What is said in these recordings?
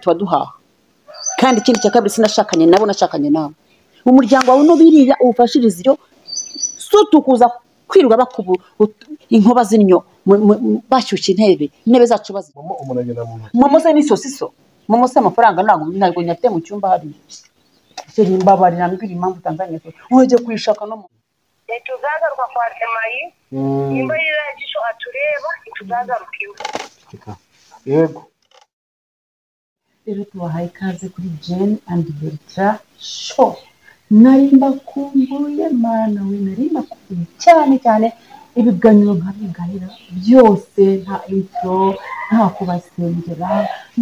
tuba duhaha kandi ikindi cya kabiri sinashakanye nabo nashakanye nawe umuryango wawe n'ubirira uwufashirize iyo so tukuza kwirirwa bakubu inkuba zinyo bashyushya intebe intebe zacu bazirya momo umuntu agenda mu ntoki momo ze ni sosiso momo se amafaranga ntabwo ntabwo nyafite mu cyumba hariya icyo ni imbabare nambwira impamvu tanzaniya wajya kuyishaka no mu leta uzagaruka kwa semayi nimba yirangije atureba ntituzagaruka iwe Reka. yego rero tubahaye ikaze kuri jeni andi berita sho nari mbakumbuye mana we nari mbakumbuye cyane cyane ibiganiro nkabiganira byose nta intro nta kubasengera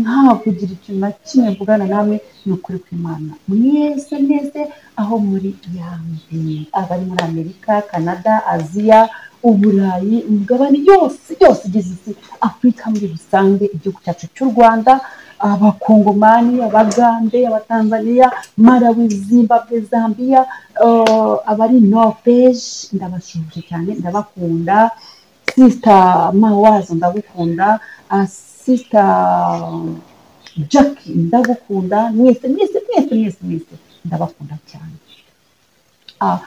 nta kugira ikintu na kimwe mvugana namwe ni ukuri kw'imana mwese mwese aho muri yambi abari muri amerika canada aziya uburayi imigabane yose yose igize isi afurika muri rusange igihugu cyacu cy'u rwanda abakongomani abagande abatanzaniya marawi zimbabwe zambia eh, abari norvege ndabashuje cyane ndabakunda sisita mawazo ndagukunda ah, sisita jacki ndagukunda mwese mwese mwese mwese mwese ndabakunda cyane Ah,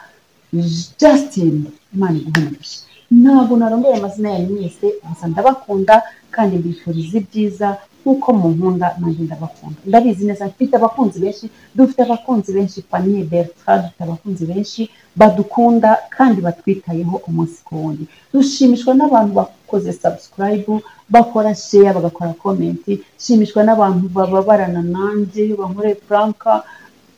justin imana iguhumurishe ntabwo narongoye amazina yanyu mwese gusa ndabakunda kandi mbifuriza ibyiza nk'uko munkunda nanjye ndabakunda ndabizi neza mfite abakunzi benshi dufite abakunzi benshi paniye bertrand dufite abakunzi benshi badukunda kandi batwitayeho umunsi ku wundi dushimishwa n'abantu bakoze subscribe bakora share bagakora comment shimishwa n'abantu bababarana nanjye bankoreye franka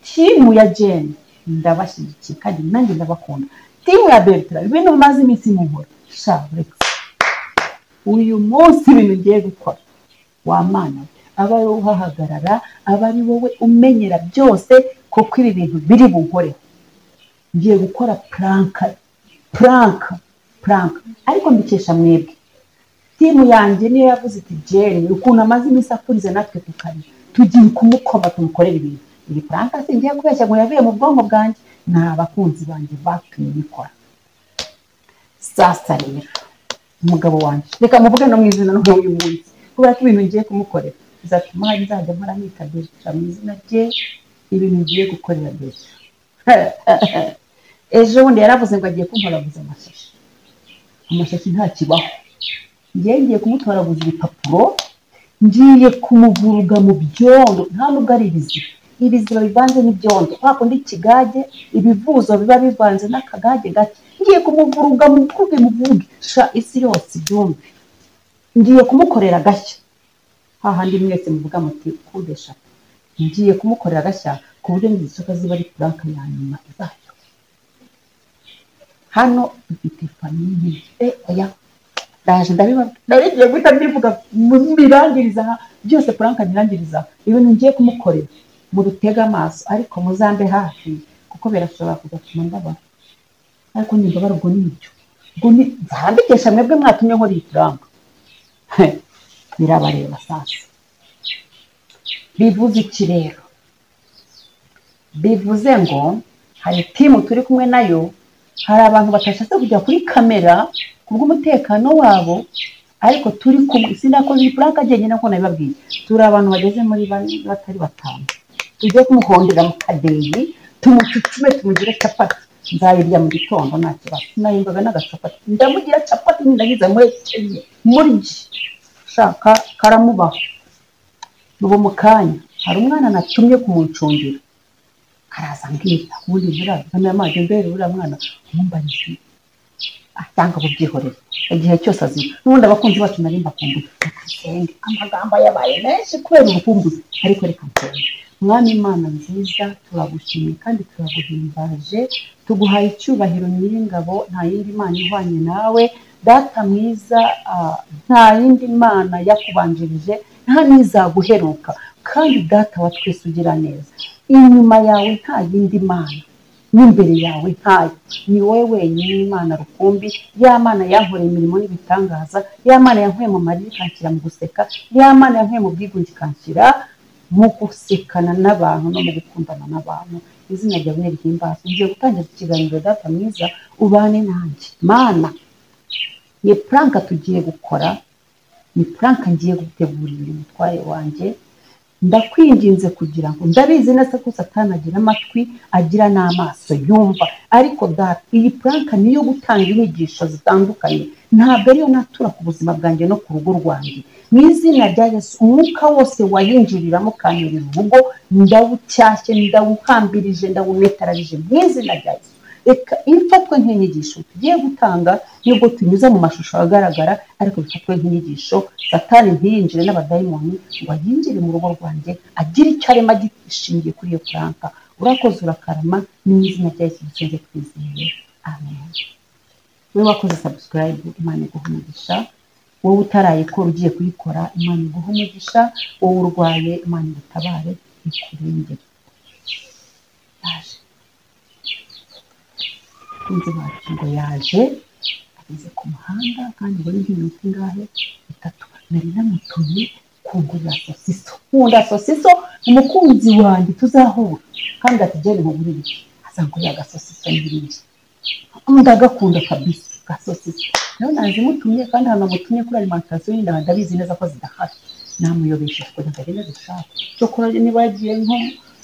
timu ya jeni ndabashyigikiye kandi nanjye ndabakunda timu ya bertrand ibintu bimaze iminsi munkora sha uretse uyu munsi ibintu ngiye gukora wamana aba ari wowe uhahagarara aba ari wowe umenyera byose kuko ibi bintu biri bunkore ngiye gukora puranka puranka puranka ariko mbikesha mwebwe timu yanjye niyo yavuze iti jeni ukuntu amaze iminsi akurize natwe tukarira tugiye kumukoma tumukorere ibintu iyi puranka si ngiye kubeshya ngo yavuye mu bwonko bwanjye ni abakunzi banjye batumye bikora sasa rero umugabo wanjye reka muvuge no mu izina no uyu munsi kubera ko ibintu ngiye kumukorera bizatuma hari nzajya mpora nita Bertrand mu izina rye ibintu ngiye gukorera Bertrand ejo bundi yaravuze ngo agiye kuntoraguza amashashi amashashi nta kibaho ngiye ngiye kumutoraguza ibipapuro ngiye kumuvuruga mu byondo nta nubwo ari ibiziba ibiziba bivanze n'ibyondo kwa kundi ikigage ibivuzo biba bivanze n'akagage gake ngiye kumuvuruga muvuge muvuge sha isi yose ibyumve ngiye kumukorera agashya hahandi mwese muvuga muti kude shapo ngiye kumukorera agashya ku buryo ngisoka ziba ari puranka ya nyuma izayo hano dufite famiye e oya ndaje ndabibabwira ndabigiye guhita mbivuga mu- mbirangiriza aha byose puranka mbirangiriza aha ibintu ngiye kumukorera mubitege amaso ariko muzambe hafi kuko birashobora kugatuma mbabara ariko nimbabara ubwo ni ibyo ubwo ni nzambikesha mwebwe mwatumye nkora iyi puranka birabareba sasa bivuze iki rero bivuze ngo hari timu turi kumwe nayo hari abantu batashatse kujya kuri kamera kubw'umutekano wabo ariko turi kumwe sinakoze iyi puranka njyenyine nk'uko nabibabwiye turi abantu bageze muri bane batari batanu tujye kumuhondera mu kadeyi tumucucume tumugire capati nzayirya mu gitondo nta kibazo sinayimbaga n'agacapati ndamugira capati ndagize muhekenye murye shaka karamubaho ubu mu kanya hari umwana natumye kumuncungira araza ambwira ubundi buriya nkamira amazi imbere buriya mwana umumbariye asanga bubyihorere igihe cyose azira n'ubundi abakunzi bacu nari mbakumbuye reka nsenge amagambo yabaye menshi kubera ubukumbuzi ariko reka nsenge mwami imana nziza turagushimiye kandi turaguhimbaje tuguhaye icyubahiro nyir'ingabo nta yindi mana ihwanye nawe data mwiza ah, nta yindi mana yakubanjirije nta n'izaguheruka kandi data wa twese ugira neza inyuma yawe nta yindi mana n'imbere yawe ntayo ni wowe wenyine imana rukumbi ya mana yankoreye imirimo n'ibitangaza ya mana yankuye mu marira ikanshyira mu guseka ya mana yankuye mu bwigunge ikanshyira mu gusekana n'abantu no mu gukundana n'abantu izina ryawe ni ry'imbazo ngiye gutangira ikiganiro data mwiza ubane nanjye mana ni puranka tugiye gukora ni puranka ngiye gutegurira umutware wanjye ndakwinginze kugira ngo ndabizi neza ko satani agira amatwi agira n'amaso yumva ariko data iyi puranka ni iyo gutanga inyigisho zitandukanye ntabwo ariyo natura ku buzima bwanjye no ku rugo rwanjye mu izina rya yesu umwuka wose wayinjiriramo ukanyurira urugo ndawucyashye ndawuhambirije ndawunetararije mu izina rya yesu reka ifatwe nk'inyigisho tugiye gutanga nubwo tunyuze mu mashusho agaragara ariko bifatwe nk'inyigisho satani ntiyinjire n'abadayimoni ngo yinjire mu rugo rwanjye agire icyo arema gishingiye kuri iyo puranka urakoze urakarama ni mu izina rya yesu dusenze twizeye amen wowe wakoze sabusikarayibu imana iguha umugisha wowe utarayikora ugiye kuyikora imana iguha umugisha wowe urwaye imana igutabare ikurengere yaje abakunzi bacu ngo yaje ageze ku muhanda kandi ngo ni nk'iminota ingahe itatu nari namutumye kungurira sosiso nkunda sosiso umukunzi wanjye tuzahura kandi atugere mu buriri azangurira agasosiso n'ibindi ndagakunda kabisa gasosiso nawe nazimutumye kandi ahantu namutumye kuri alimantasiyo yindi ndabizi neza ko zidahari namuyobesheje kugira ngo agende dushake cyokora niba yagiye nko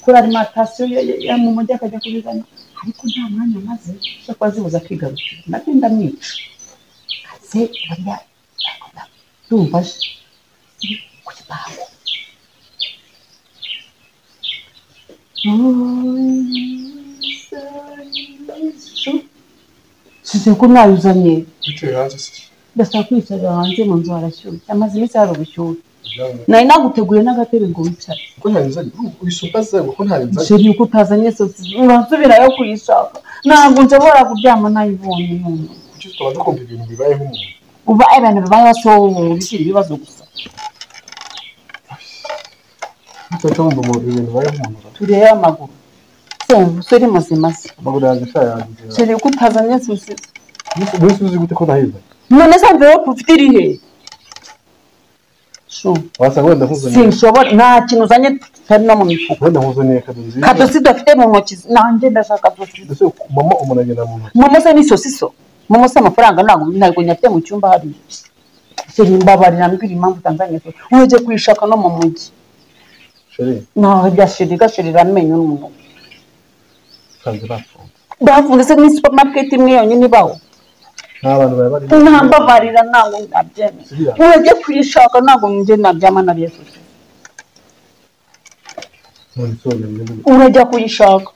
kuri alimantasiyo yo mu mujyi akajya kubizana ariko nta mwanya amaze cyo kuba zibuza kwigarukira nabyo ndamwica aze bariya akunda ndumva aje ku gipangu size ko mwayuzanye wicaye hanze se ndashaka kwicara hanze mu nzu harashyushye amaze iminsi hari ubushyuhe nari naguteguye n'agatebe ngo wicare ko ntabizanye wise ubaze ko ntabizanye nshyira yuko utazanye sosi uransubirayo kuyishaka ntabwo nshobora kuryama nayibonye none kuki tutabanza kumva ibintu bibayeho umuntu uba abantu babayeho si wowe wigira ibibazo gusa tutahita wumva mu- ibintu bibayeho umuntu ra. turebe amaguru sembu se uri muzima se amaguru yanjye ashaje yanjye nshyira yuko utazanye sosi wese uzi gute ko nahizanye none se amverope ufite iri he Shu, wasanga wenda nkuzaniye sinshobora nta kintu uzanye tutari no mu mifuka wenda nkuzaniye kado nziza kadosi dufite mu ntoki nanjye ndashaka dosi ndetse mama umuntu agenda mu ntoki momo se ni sosiso momo se amafaranga ntabwo ntabwo nyafite mu cyumba hariya seri mbabarira mbwira impamvu utanzanye sosi urajya kuyishaka no mu mujyi sheri ntaho byashirira igashirira amenyo n'umuntu kanze bafunze bafunze se ni supermarket imwe yonyine ibaho nta bantu bari barimo ntambabarira ntabwo ndabyemera Siriya. urajya kuyishaka ntabwo njye nabyama na byo sosi mu nzu y'ubumenyi. urajya kuyishaka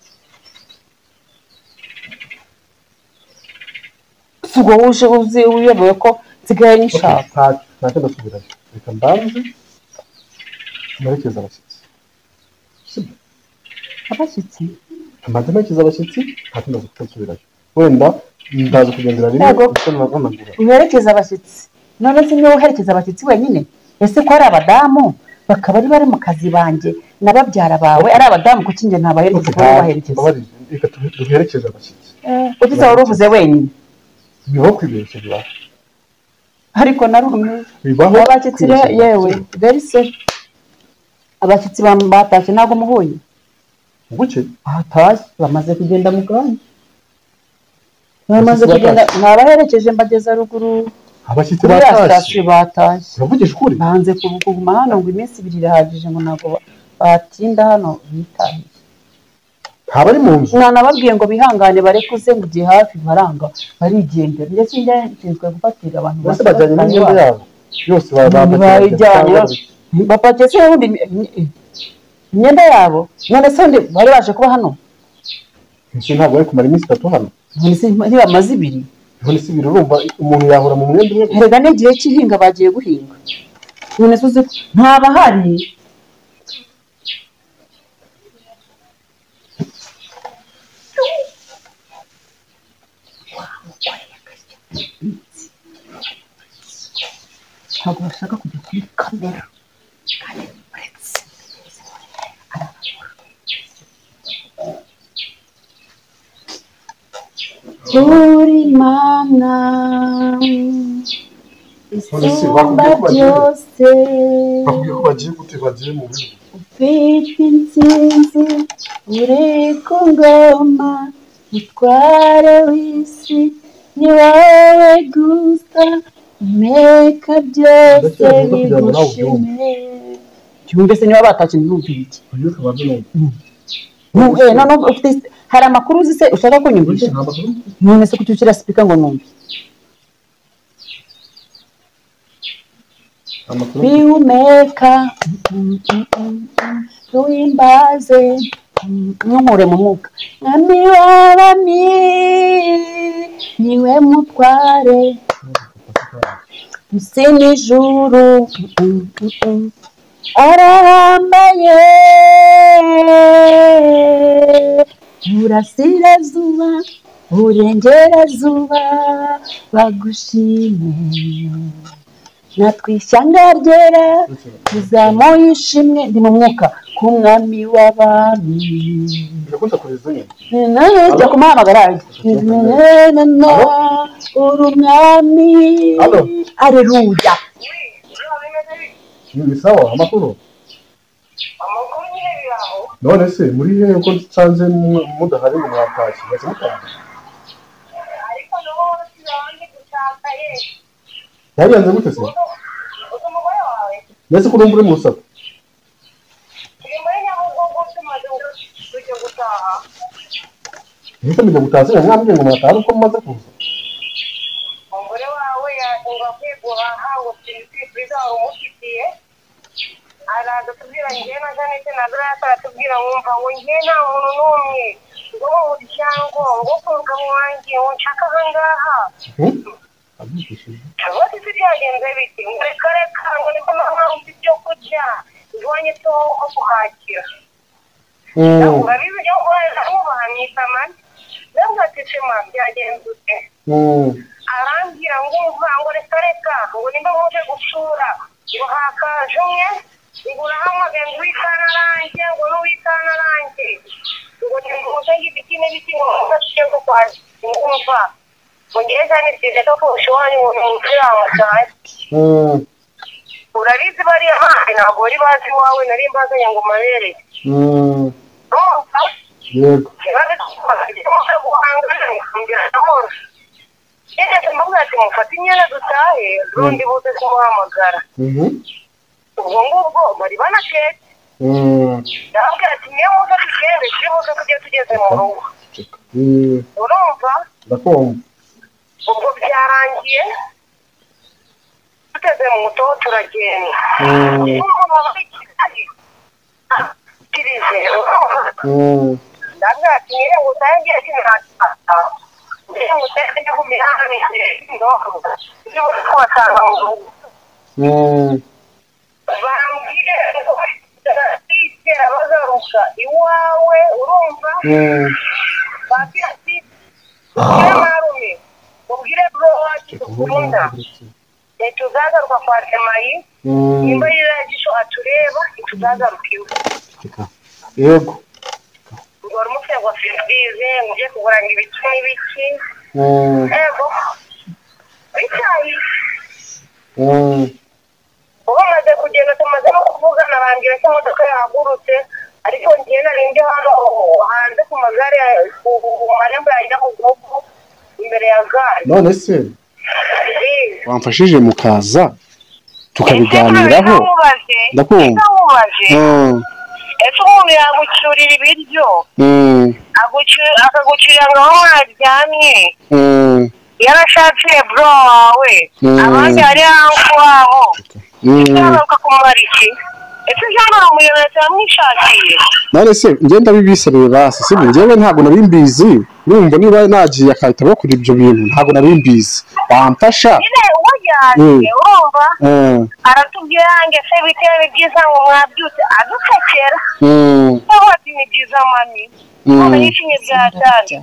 sigo wuje uzi uyobewe ko nsigaye nyishaka nta- ntacyo ndasubirayo reka mbanze merekeze abashyitsi abashyitsi mbanze merekeze abashyitsi ntacyo ndaza kutasubirayo wenda ndaza kugendera rimwe Yego. ndetse nanagura uherekeza abashyitsi none se niwe uherekeza abashyitsi wenyine ese ko ari abadamu bakaba ari bari mu kazi banjye na babyara bawe ari abadamu kuki njye ntabaherekeza kuko wowe ubaherekeza mbabarire reka tu- duherekeze abashyitsi ugize wari uvuze wenyine bibaho kwibeshya bibaho ariko narumwe bibaho abashyitsi rero kwibeshya. yewe verise abashyitsi ba- batashye ntabwo muhuye buke ahatashye bamaze kugenda mu kanya bamaze Abashyitsi kugenda ntabaherekeje mbageza ruguru abashyitsi kuri ya batashye sitasiyo batashye uravugisha ukuri banze kuguma hano ngo iminsi ibiri irahagije ngo ntabwo ba- batinda hano bitahiye ntaba ari mu nzu nanababwiye ngo bihangane barekuze ngo igihe hafi baranga barigendera ndetse njya nshinzwe gufatira abantu bose bato bajyanye batari n'imyenda ba- yabo yose ba- ba- bayijyanye bajyanye. bapakiye se ubundi imyenda yabo none se ubundi bari baje kuba hano Ese ntabwo bari kumara iminsi itatu hano None se ntibamaze ibiri none se ibiri urumva umuntu yahora mu mwenda umwe gusa. erega n'igihe cy'ihinga bagiye guhinga none se uzi ko ntabahari ntabwo bashaka kujya kuri kamera kandi uretse uri mana Polisi, isumba bakubwiye ko bagiye. byose bakubwiye ko bagiye gute bagiye mu bihugu ufite intsinzi uri ku ngoma mutware w'isi ni wowe gusa umeka byose Ndakeka ko kugira ngo nawe ubyumve. bigushime twumve se niba batashye ntibumve iki uyu ukaba abyumva Ntu- eh, noneho ufite hari amakuru uzi se ushaka kunyumvisha nta makuru none se kuki ushyira sipika ngo numve nta makuru bihumeka tuhimbaze ntunkure mu mwuka mwami w'abami niwe mutware isi n'ijuru arahambaye burasirazuba burengerazuba bagushime natwe ishyanga ryera tuzamuye ishimwe ndi mu mwuka ku mwami w'abami birakunda kureza nyine jya kumuhamagara uri umwami Alo. areruya Bro, bimeze bite? ibi bisawa amakuru amakuru nyine biri aho none se muri hehe ko nsanze mu- mudahari ngo mwatashye mwese mutaha ariko n'ubu turabanje gushaka ye yabiyanze gute se uzi umugore wawe mbese ko urumva uri mu rusaku turi muri nyabugogo tumaze kujya gutaha ntihita mujya gutaha se mwambwiye ngo mwataha ari uko mumaze kuza umugore wawe yatunga kwiguhaha ngo turikwifuriza waba umufitiye araza atubwira njye na janete na dorata aratubwira wumva ngo njye nta muntu n'umwe wo mu muryango wo ku mugabo wanjye ngo nshaka ahangaha abyifashije bose se byagenze biti ngo reka reka ngo niko mama mfite ibyo kurya iwanyu tuho ho guhakira urabizi ibyo guhaha wubaha mu isamani ndavuga ati shema byagenze ute arambwira ngo umva ngo reka reka ngo nimba muje gucura ngo hakaje umwe ngo urahamagaye ngo uwikana arange ngo n'uwikana arange ngo nimuje ngo ibiti n'ibiti ngo mufashe ngo kwaje ngo umva ngo ngewe zanisize ko kurusha iwanyu ngo ni umupira wamusaye urabizi bariya bandi ntabwo bari bazi iwawe nari mbazanye ngo mabere urumva yego mufate imyenda dutahe rundi buze kumuhamagara Mhm. ubwo ngubwo bari banaketse Mm. ndababwira ati niyo muze tugende turi buze tujye tugeze mu rugo Ceka. Mm. urumva ndakumva ubwo byarangiye tugeze mu mutobo turagenda Mm. umuntu wabaye kigali atirize urumva Mm. ndabwira ati niyo ngutahe ngiye kinatata niyo ngutahe ngiye ku mihanda mike ndoho niyo kubasanga mu rugo Mm. bambwire ngo batitera bagaruka iwawe urumva Mm. babwira ati ubwire marume ubwire bro wacu dukunda ntituzagaruka kwa semayi Mm. nimba ririya jisho atureba ntituzagaruka iwe Ceka. yego ngo wari umufite ngo firibize ngo ugiye kugurana ibiki n'ibiki Mm. ego icyayi Mm. ubu maze kugenda tumaze no kuvugana bambwira ko imodoka yahagurutse ariko ngewe nari ndi hano hanze ku magare ya- ku- ku- ku marembo yajya mu gihugu imbere ya gare none se wamfashije mukaza tukabiganiraho ndakumva ndakumva Mm. ese umuntu yagucyurira ibiryo Mm. agucu- akagucyurira ngo aho mwaryamye Mm. yarashakiye bro wawe Mm. abandi hari hanfu waho Mm. yagaruka kumara iki ese ijana ni umuyobozi yamwishakiye none se ngenda bibisabire basi sibyo njyewe ntabwo nari mbizi urumva niba nagiye akahita bakora ibyo bintu ntabwo nari mbizi wamfasha nyine umujyanye Mm. urumva Mm, aratubwira yanjye se biteye ni byiza ngo mwabyutse adusekera mm, cyangwa ati ni byiza mami none mm, yishimye byatanze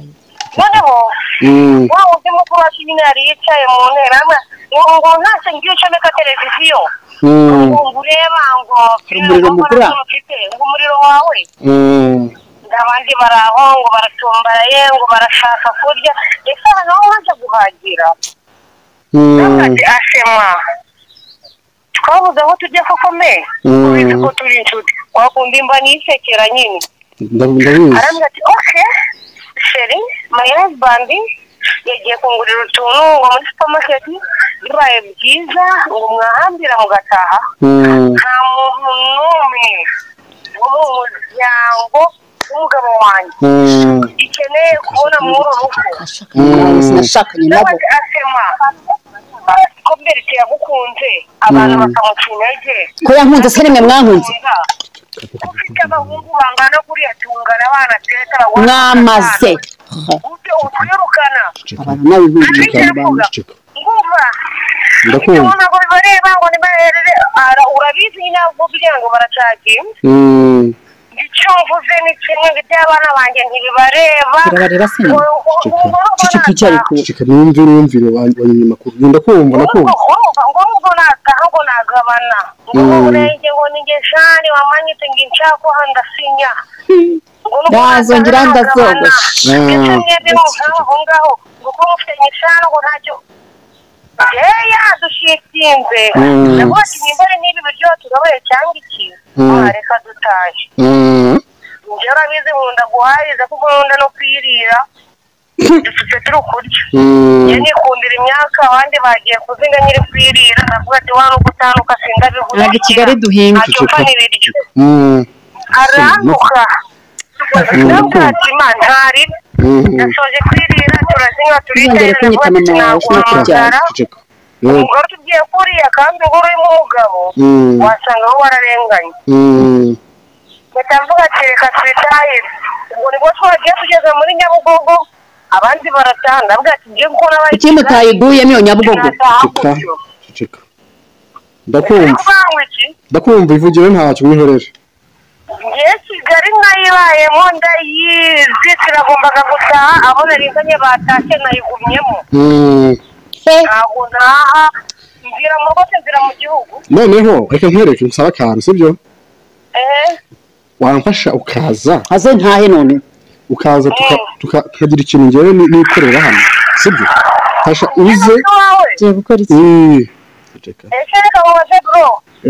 noneho mm, wa wundi mukuru ati nyine yari yicaye mu ntera ngo ngo ntacyo ngiye ucomeka televiziyo mm, ngo ngo ureba ngo Hari umuriro ngo mukura? ntabwo ufite ngo umuriro wawe mm, abandi bari aho ngo baracumbaraye ngo barashaka kurya ese hano aho waje guhagira mm, Ati, ashema twabuze aho tujya koko me Mm. ubizi ko turi inshuti wakunda imba nisekera nyine ndabi- ndabizi arambwira ati ok sheri my husband yagiye kungurira utuntu ngo muri supermarket bibaye byiza ubu mwahambira mugataha nta muntu n'umwe wo mu muryango w'umugabo wanjye ikeneye kubona muri uru rugo nashakanye nabo n'abandi asema ko mbereke yagukunze abantu bakamuca intege ko yankunze se nimwe mwankunze ufite abahungu bangana kuriya tungana abana teza abagore mwamaze gute utwirukana abantu n'abihuje ngumva Ndakumva. ibyo ntabwo bibareba ngo nibaherere Ara- urabizi ntabwo kugira ngo baracaginga icyo mvuze ni kimwe iby'abana banjye ntibibareba birabareba se nyine cici twicare ku cika n'imvi n'imvire banyuma makuru ngenda kumva ubwo ndakumva ngo ubwo nataha ngo nagabana ngo Mm. urenge ngo ni ngeshani wamanyitse ngo inshaka aho ndasinya Ngo nubwo Ndazongera nataha ndazogosha. nagabana. Ndetse Mm. mwebwe munkaba aho ngaho ngo ko mufite ngeshani ngo ntacyo eya dushitinze Mm. ndavuga nimbere n'ibi biryo tugabuye cyangwa iki Mm. Ah, reka dutahe Mm. njye urabizi nkunda guhariza kuko nkunda no kwirira dufite turi kurya Mm. njye nikundira imyaka abandi bagiye kuzinga nyiri kwirira navuga ati wari ugutanuka sindabihura ntabwo i kigali duhinga ntacyo upfa n'ibiryo Mm. aranduka ndavuga ati ma ntari Mm. nasoje kwirira turazinga Ntuzongere turiterera kunyita mama wawe, ushobora kubyara. nzara cika yego umugore tugiye kuriya kandi ubwo urimo umugabo Mm. wasanga aho wararenganye Mm. batavuga ati reka twitahire ubwo nibwo twagiye tugeze muri nyabugogo abandi barataha ndavuga ati njye kuko ikindi utayiguyemo iyo nyabugogo cika cika ndakumva n'abayikuvanga iki ndakumva ivugiro ntacyo mwihorere njye kigali nayibayemo ndayizi sinagombaga gutaha abo narizanye batashye nayigumyemo Mm. ntabwo ntaha nzira mu rwose nzira mu gihugu noneho reka nkwereke nsaba akantu sibyo eee wamfasha ukaza aze ntahe none ukaza tuka- tuka- tukagira ikintu ngewe ni- nikorera hano sibyo fasha uze wawe tugiye gukora iki Eh, cika. ese reka mubaze bro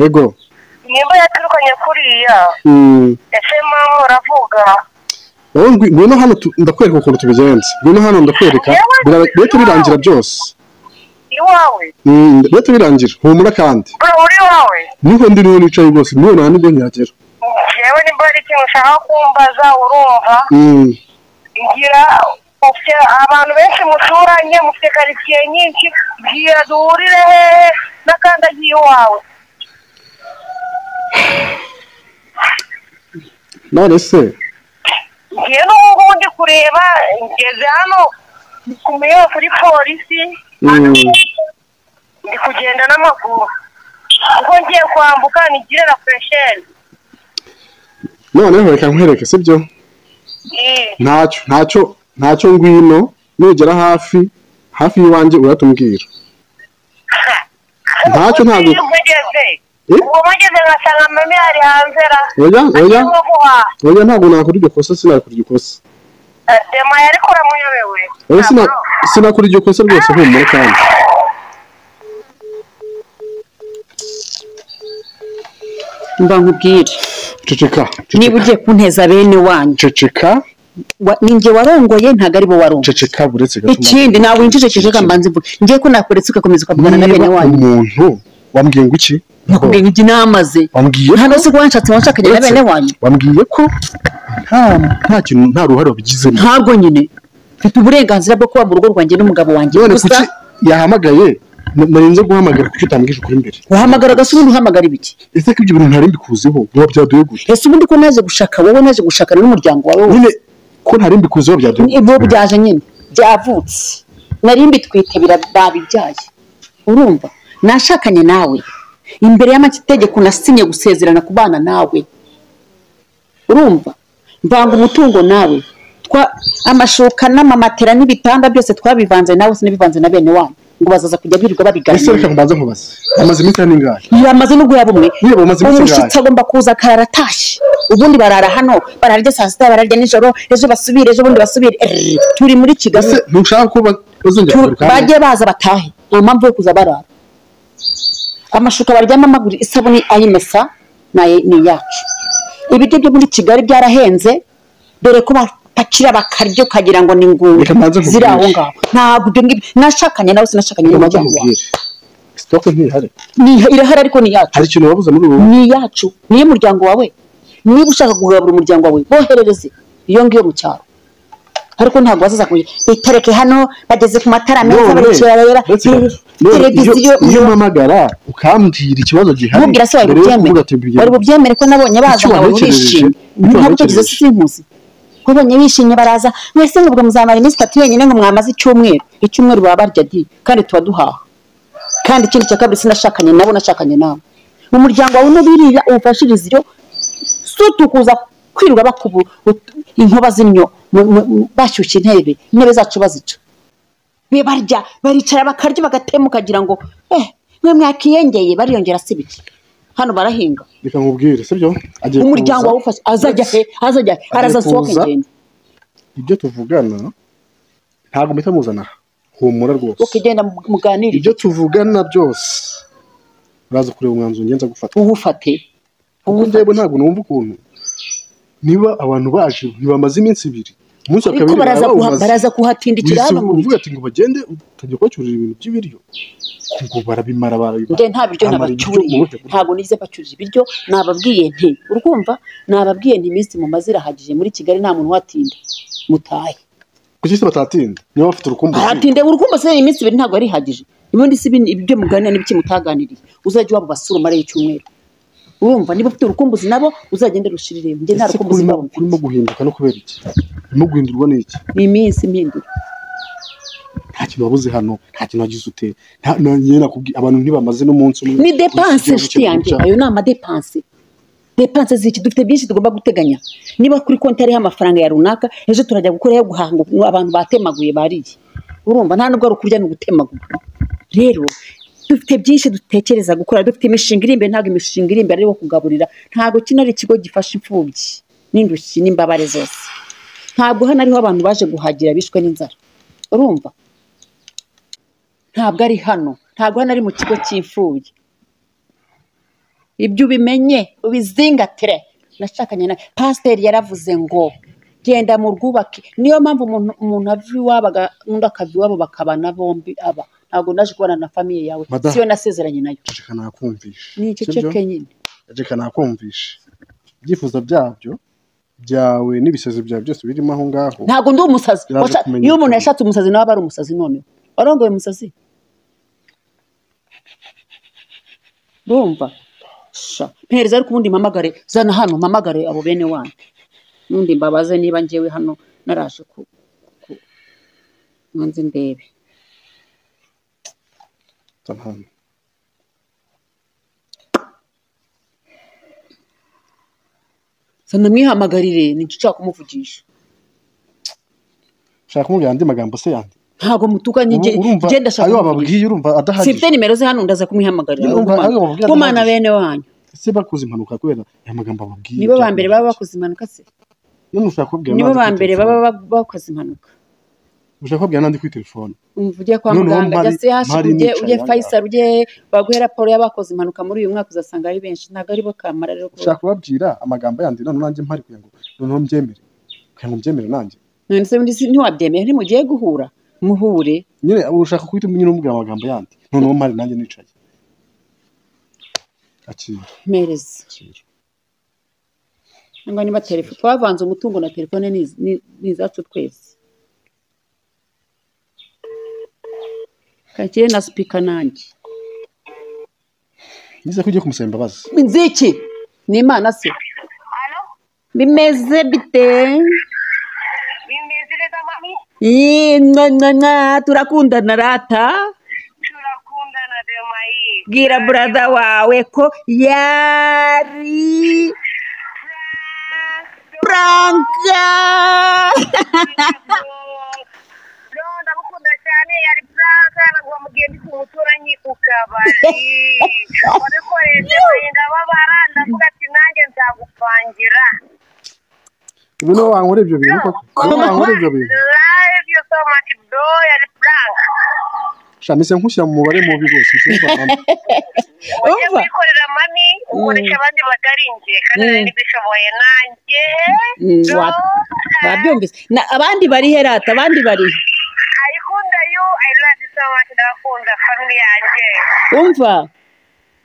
ego nimba yaturukanye kuriya Mm. ese mama uravuga wowe ngwi- ngwino hano tu- ndakwereka ukuntu tubigenza ngwino hano ndakwereka Bira- rero tubirangira byose iwawe Mm, rero tubirangira humura kandi bro uri iwawe niho ndi niho nicaye rwose niho nta nibwo nyagera yewe nimba hari ikintu ushaka kumbaza urumva Mm, ngira ufite abantu benshi muturanye mufite karitsiye nyinshi ngira duhurire hehe n'akandagiye iwawe none se ngiye n'ubungubu ndi kureba ngeze hano kumenya kuri polisi Mm. ndi kugenda n'amaguru kuko ngiye kwambuka nigire na furesheri noneho reka nkwereke sibyo ntacyo ntacyo ntacyo ngwino nugera hafi hafi y'iwanjye uratumbwira Ntacyo ntabwo- mugeze Eh? ubwo mugeze ngasanga mami ari hanze ra oya oya arimo guhaha oya ntabwo nakora iryo kosa sinakora iryo kosa dema yari kuramuyobewe oya sina- sinakora iryo kosa rwose humura kandi mba nkubwire ceceka ceceka, niba ugiye kunteza bene wanyu ceceka Wa- ni njye warongoye ntabwo ari bo warongoye ceceka buretse gato ikindi nawe winjije kijeje mbanze mvuga ngiye ko nakuretse ugakomeza ukavugana na bene niba wanyu umuntu wambwiye ngo iki nakubwiye ngo igi namaze wambwiye hano si ko wanshatse wanshakanye na Uretse- bene wanyu wambwiye ko nta nta kintu nta ruhare wabigizemo ntabwo nyine mfite uburenganzira bwo kuba mu rugo rwanjye n'umugabo wanjye none gusa kuki yahamagaye na- narinze guhamagara kuki utambwije ukuri imbere wahamagara gasa ubundi uhamagara ibiki ese ko ibyo bintu ntari mbikuziho biba byaduye gute ese ubundi ko naje gushaka wowe naje gushakana n'umuryango wawe wose nyine ko ntari mbikuziho byaduye ibo byaje nyine byavutse nari mbitwite bira- babibyaye urumva nashakanye nawe imbere y'amategeko nasinye gusezerana ku bana nawe urumva mvanga umutungo nawe Twa- amashuka n'amamatera n'ibitanda byose twabivanze nawe sinabivanze na bene wanyu ngo bazaza kujya birirwa ese reka babiganira mbanza nkubaze amaze iminsi ane ingahe yamaze no guhera bumwe Niba bamaze iminsi umushyitsi ingahe? agomba kuza akarara atashye ubundi barara hano bararya saa sita bararya nijoro ejo basubire ejo bundi basubire Err, turi muri kigali ese ntushaka ko ba- bazongera Tu- kugaruka hano bajye baza batahe nta mpamvu yo kuza barara amashuka baryama amaguru isabune ayimesa nayo ni iyacu ibiryo byo muri kigali byarahenze dore ko bapakira bakarya ukagira ngo ni inguni Reka mbanze nkubwire. ziri aho ngaho ntabwo ibyo ngibyo nashakanye nawe sinashakanye reka mbanza n'umuryango wawe nkubwire sitoke ntihari Ni- irahari ariko ni iyacu hari ikintu wabuze muri ubu ni iyacu ni iy'umuryango wawe niba ushaka kugabura umuryango wawe boherereze iyo ngiyo mu cyaro ariko ntabwo wazaza kugira itereke hano bageze ku matara meza none baricera ndetse none televiziyo iyo- iyo umpamagara ukambwira ikibazo gihari ntubwira se wari mbere yo kuvuga ati bubyemere mbigire. wari bubyemere ko nabonye baza Icyo nkabona watekereje, bishimye icyo ntabwo icyo watekereje. sinkuzi wabonye bishimye baraza mwese ngo muzamara iminsi itatu yonyine ngo mwamaze icyumweru icyumweru baba barya di kandi tuba duhaha kandi ikindi cya kabiri sinashakanye nabo nashakanye nawe umuryango wawe n'ubiriya uwufashirize iyo sutu kuza kwirirwa bakubu ut- inkuba z'imyo mu- mu- mu- bashyushya intebe intebe zacu bazica be barya baricara bakarya bagatema ukagira ngo eh mwe mwakiyengeye bariyongera si bike hano barahinga reka nkubwire sibyo agiye umuryango kuza. wawufashe azajya he azajya he Agiye araza asohoka kuza. ingendo ibyo tuvugana ntabwo mpita muzana aha humura rwose ukigenda mu- muganirire ibyo tuvugana byose uraza kureba umwanzuro ngenza gufata uwufate kuko ndeba ntabwo numva ukuntu niba abantu baje ntibamaze iminsi ibiri umunsi wa ariko kabiri baraza baba kuha- bawumaze. baraza kuhatindikira Wisi- hano mu uvuga ati ngo bagende utajya kubacyurira ibintu by'ibiryo ngo barabimara barabimara nde nta biryo Amara ibiryo nabacuriye mubuhe buryo. ntabwo nize bacurije ibiryo nababwiye nti urumva nababwiye nti iminsi mumaze irahagije muri kigali nta muntu uhatinda mutahe kuki se batatinda niba bafite urukumbuzi haratinde urukundo se iminsi ibiri ntabwo yari ihagije ubundi si ibindi- ibyo muganira n'ibyo mutaganiriye uzajya iwabo basura umare y'icyumweru urumva niba ufite urukumbuzi nabo uzagende rushirire njye nta ese rukumbuzi kurimo rwabo mfite kurimo guhinduka no kubera iki urimo guhindurwa n'iki ni iminsi impindura nta kintu wabuze hano nta kintu wagize ute nta- na- nyine nakubwiye abantu ntibamaze n'umunsi umwe ni depanse Igihugu inshuti yanjye cyacu. ayo ni amadepanse depanse ziki dufite byinshi tugomba guteganya niba kuri konti hariho amafaranga ya runaka ejo turajya gukora yo guhanga ukuntu abantu batemaguye bariye urumva nta nubwo ari ukurya ni ugutemagura rero dufite byinshi dutekereza gukora dufite imishinga iri imbere ntabwo imishinga iri imbere ari wo kugaburira ntabwo kino ari ikigo gifasha imfubyi n'indushyi n'imbabare zose ntabwo hano ariho abantu baje guhagira bishwe n'inzara urumva ntabwo ari hano ntabwo hano ari mu kigo cy'imfubyi ibyo ubimenye ubizingatire nashakanye na pasiteri yaravuze ngo genda mu rwubake niyo mpamvu umuntu umuntu ava iwabo aga- undi akava iwabo bakabana bombi aba ntabwo naje kubana na famiye yawe Madamu. siyo nasezeranye nayo reka nakumvishe ni iceceke nyine reka nakumvishe ibyifuzo byabyo byawe n'ibisazi byawe byose birimo aho ngaho ntabwo ndi umusazi Biraje Washa- kumenyekana. iyo umuntu yashatse umusazi nawe aba ari umusazi noneho warongoye umusazi urumva sha mpereza ariko ubundi mpamagare zana hano mpamagare abo bene wanyu n'undi mbabaze niba ngewe hano naraje ku ku- manzi ndebe Zana hano. zana mwihamagarire ni cyo ushaka kumuvugisha shaka kumubwira andi magambo se yandi ntabwo mutukanye Ubu nge urumva nge ndashaka ayo kumuvugisha wababwiye urumva simfite adahagije nimero ze hano ndaza kumwihamagarira Urumva, ayo wababwiye gumana adahagije. bene wanyu ese bakoze impanuka kubera aya magambo babwiye nibo ba mbere baba bakoze impanuka se none ushaka kubwira nibo n'andi ba kuri mbere telefone. baba ba- bakoze impanuka ushaka kubwira n'andi kuri telefone umvuge kwa Noneho muganga mpari- jya sehashi mpari ujye nicaye ujye aha ngaha. fayisari ujye baguhe raporo y'abakoze impanuka muri uyu mwaka uzasanga ari benshi ntabwo ari bo kamara rero kuba- ushaka kubabwira amagambo yandi none nanjye mpari kugira ngo noneho mbyemere kugira ngo mbyemere nanjye none se undi si- ntiwabyemeye ntimugiye guhura muhure nyine ushaka kuhita nyine umubwira amagambo yandi noneho mpari nanjye nicaye akira mpereza akira cyangwa niba telefone twavanze umutungo na telefone ni iz- ni ni izacu twese kakire na sipika nanjye nize ko ugiye kumusaba imbabazi inziki ni imana se Hano bimeze bite bimeze neza mami Yee, mwa, mwa, mwa, turakundana rata turakundana demayi bwira burada wawe ko yari pranka no ndagukunda cyane yari franka ntabwo wamugiye ndi kumuturanyi ku kabari wabikoreshe barinda babara ndavuga ati nanjye nzagupangira ubu niwe wankora ibyo bintu koko niwe wankora ibyo bintu love you so much bro yari franka shamise nkushyira mu mubare mubi rwose nshobora kuba- ujye Umva. kwikorera mami ukoresha abandi batari njye kandi Mm. nari nibishoboye nanjye Mm, No, wa- wabyumvise Na- abandi bari he rata abandi bari he? I ikunda you I love you so much ndabakunda family mashini yanjye umva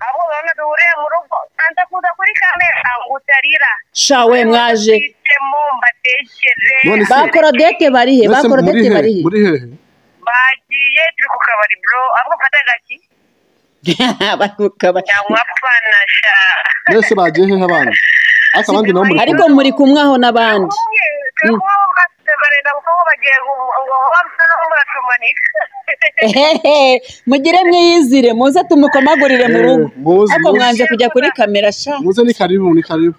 abo bantu duhuriye mu rugo kanza kuza kuri kamera ngo utarira shawe mwaje Mwicemo mbatekere None se- ba korodete bari he ba Mbese muri korodete hehe bari he muri hehe bagiye turi ku kabari bro ariko mfata agaki Bari mu kabari. cyangwa pana sha mbese bagiye hehe abandi ariko abandi nabo muri ariko muri kumwe aho n'abandi Kumwe, turi kumwe bwatse barenda kuko bagiye ngo- ngo bamsa no muracumanika ehehe mugire mwiyizire muze tumukomagurire mu rugo Eh, muze, ariko muze. mwanze kujya kuri kamera sha muze ni karibu ni karibu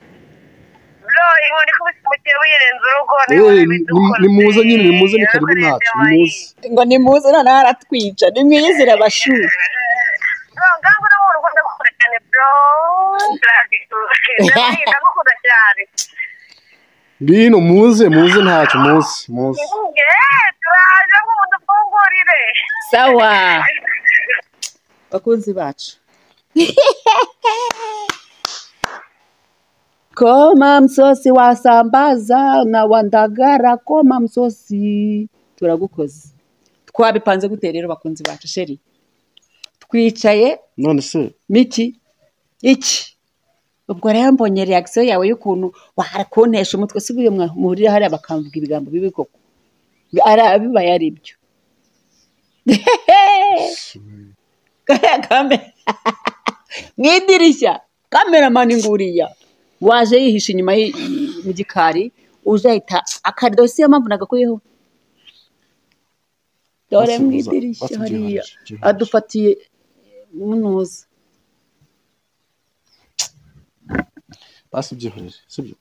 bro inkoni kubise umukire wirenza urugo niwe Eh, ni- wabidukoze. ni muze nyine ni muze ni karibu ntacu ni muze ngo nimuze noneho aratwica nimwiyizire abashuri Bro, ngango no mu rugo ndagukunda cyane bro Gratitude. Ndabizi, ndagukunda cyane bino muze muze ntacyo muze muze Eh, turaje ngo mudufungurire sawa bakunzi bacu koma msosi wasambaza na wandagara koma msosi turagukoze twabipanze gute rero bakunzi bacu sheri twicaye none se miki iki ubwo rero mbonye reakisiyo yawe y'ukuntu wahara kuntesha umutwe si buriya mwa- muhurira hariya bakamvuga ibigambo bibi koko Bi- ari- bibaye ari ibyo kariya kamera mu idirishya kameramani nguriya waje yihisha inyuma y'i- mu gikari uje ahita akarido si yo mpamvu nagakuyeho dore mu Basubiza- idirishya basubiza hariya ihanje, ihanje. adufatiye munuza basi byihorere sibyo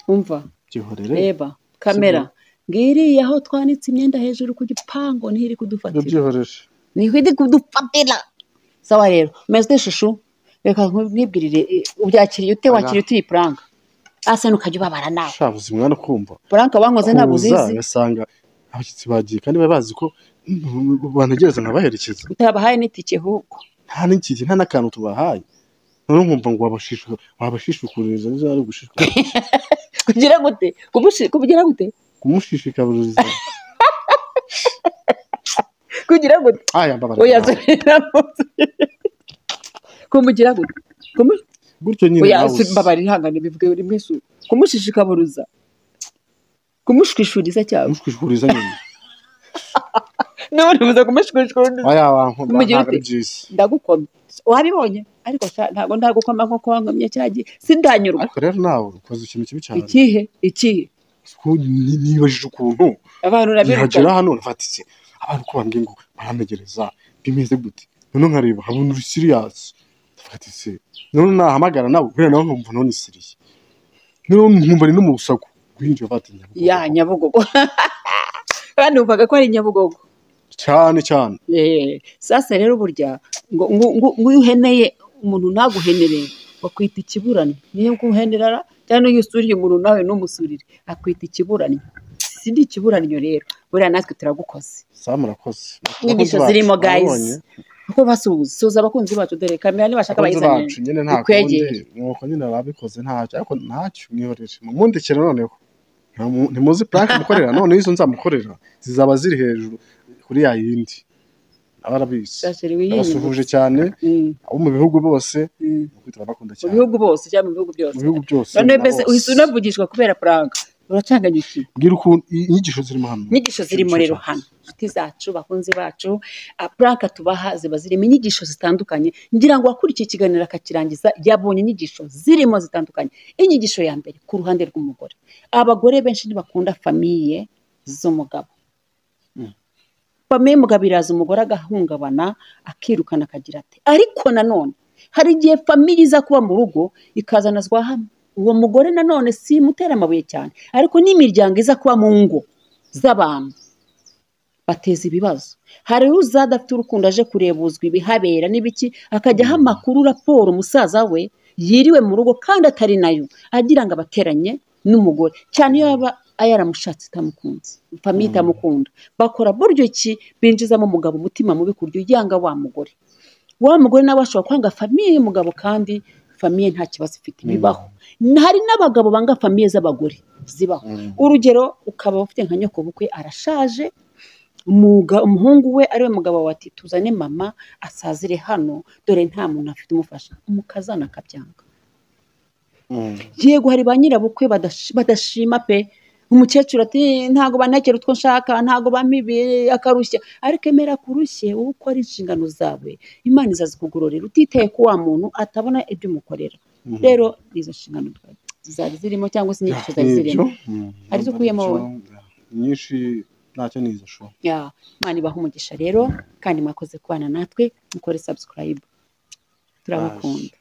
umva byihorere reba kamera ngiriya aho twanitse imyenda hejuru ku gipangu niho iri ibyo kudufatira byihorere niho iri kudufatira sawa rero meze ishusho reka nkubwirire eh, ubyakiriye ute wakiriye ute iyi puranga asa n'ukajya ubabara nawe sha buzima mwana kumva puranga wankoze ntabwo kuza uzizi ugasanga abashyitsi bagiye kandi baba bazi ko bantegereza nkabaherekeza utabahaye n'itike ahubwo nta n'ikigi nta n'akantu tubahaye noneho nkumva ngo wabashishuka wabashishikuriza nizo ari gushishikariza kugira gute Kubushi- kugira gute kumushishikariza kugira gute aya mbabara oya subiramo kumugira gute Kumu- gutyo nyine oya nawe uzi. mbabara ihangane bivuge rimwe su kumushishikaburuza kumushwishuriza cyangwa kumushishikuriza nyine n'ubundi buza kumushwishuriza aya bantu Kumugira ntabwo ari ute? byiza ndagukoma wabibonye ariko sha- ntabwo ndagukoma nkuko wankomye cya gihe sindanyurwa ariko rero nawe ukoze ikintu kibi cyane ikihe ikihe Ku- ni- nibajije ukuntu abantu urabirukana nihagera hano urafata iki abantu ko bambwiye ngo barantegereza bimeze gute noneho nkareba habona uri siriyasi ndafata ese noneho nahamagara nawe kubera nawe nkumva noneho ni siriye noneho nkumva ni no mu rusaku guhinjira bati nyabugogo. ya nyabugogo kandi numvaga ko ari nyabugogo cyane cyane Eh, sasa rero burya ngo ngo- ngo- ngo iyo uheneye umuntu ntaguhenere bakwita ikiburane niyo guhenera cyangwa iyo usuriye umuntu nawe numusurire akwita ikiburanyo si ndi ikiburanyo rero buriya natwe turagukoze saa murakoze inyigisho Abakozi zirimo bacu, guys mwabonye? kuko basuhuza suhuza abakunzi bacu dore kamera nibashaka Abakozi bayizanire bacu nyine nta kundi ikwegere nuko nyine babikoze ntacyo ariko ntacyo mwihorere mumundikire noneho Ntamu- ntimuzi purake mukorera noneho izo nzamukorera zizaba ziri hejuru kuri ya yindi abarabizi Sasha, wihinyura. abasuhuje cyane Mm, abo mu bihugu bose mm. kwitwa abakunda mu cyane bihugu bose cyangwa mu bihugu byose mu bihugu byose noneho na mbese bose. uhita unavugishwa kubera puranga uracanganyukiwe mbwira ukuntu i- inyigisho zirimo hano inyigisho zirimo rero hano inshuti zacu bakunzi bacu puraka tubaha ziba zirimo inyigisho zitandukanye ngira ngo wakurikiye ikiganiro akakirangiza yabonye inyigisho zirimo zitandukanye inyigisho ya mbere ku ruhande rw'umugore abagore benshi ntibakunda famiye z'umugabo famiye y'umugabo iraza umugore agahungabana akirukana akagira ati ariko nanone hari igihe famiye iza kuba mu rugo ikazanazwa hamwe uwo mugore nanone si imutera amabuye cyane ariko n'imiryango iza kuba mu ngo z'abantu bateza ibibazo hari uza adafite urukundo aje kurebuzwa ibihabera n'ibiki akajyaho amakuru raporo umusaza we yiriwe mu rugo kandi atari nayo agira ngo abateranye n'umugore cyane iyo yaba yaramushatse itamukunze famiye itamukunda bakora buryo ki binjizamo umugabo umutima mubi ku buryo yanga wa mugore wa mugore nawe ashobora kwanga famiye y'umugabo kandi famiye nta kibazo ifite bibaho hari n'abagabo banga famiye z'abagore zibaho urugero ukaba ufite nka nyokobukwe arashaje umuga- umuhungu we ariwe mugabo wa ati tuzane mama asazire hano dore nta muntu afite umufasha umukazana akabyanga yego hari ba nyirabukwe badash- badashima pe umukecuru ati ntago bantekera utwo nshaka ntago bampibiye akarushya ariko emera kurushye wowe ukora inshingano zawe imana izazikugororera utitaye ko wa muntu atabona ibyo umukorera rero ni izo nshingano twa- zari zirimo cyangwa se inyigisho zari zirimo Arizo ukuyemo wowe. nyinshi ntacyo nizasho Ya, imana ibaha umugisha rero kandi mwakoze kubana natwe mukore subscribe turabakunda